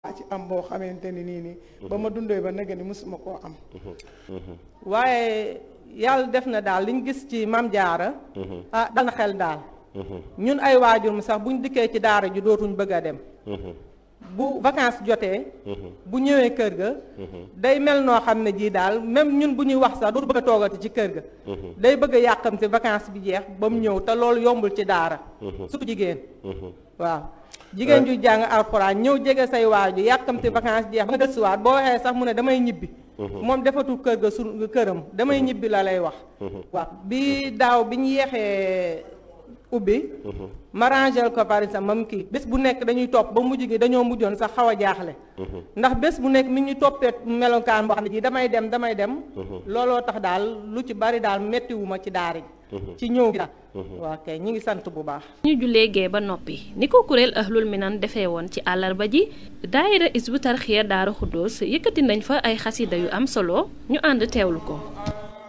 ci am boo xamante ni nii nii ba ma dundee ba nag ni mosuma koo am waaye yàlla def na daal liñ gis ci mam jaara ah dal na xel daal ñun ay waajur mu sax buñ dikkee ci daara ji dootuñ bëgg a dem bu vacances jotee bu ñëwee kër ga day mel noo xam ne jii daal même ñun bu ñuy wax sax dootu bëgg a toogati ci kër ga day bëgg a yàqamte vacances bi jeex ba mu ñëw te loolu yombul ci daara surtout jigéen waaw jigéen ju jàng alxuraan ñëw jege say waaju yàkkamte vacances jeex ba nga gëstuwaat boo waxee sax mu ne damay ñibbi moom defatul kër ga su këram damay ñibbi la lay wax waaw bi daaw bi ñu yeexee ubbi ma rangel ko par exemple mam kii bés bu nekk dañuy topp ba mujj gi dañoo mujjoon sax xaw a jaaxle ndax bés bu nekk mi ñu toppee melokaan boo xam ne ji damay dem damay dem looloo tax daal lu ci bari daal mettiwuma ci daara ji ci ñëw gi daal waa kay ñi ngi sant bu baax ñu jullee gee ba noppi ni ko kuréel ahlul minan defee woon ci àllarba ji daayira isbu tarxiya daara xuddoos yëkkati nañ fa ay xasida yu am solo ñu ànd teewlu ko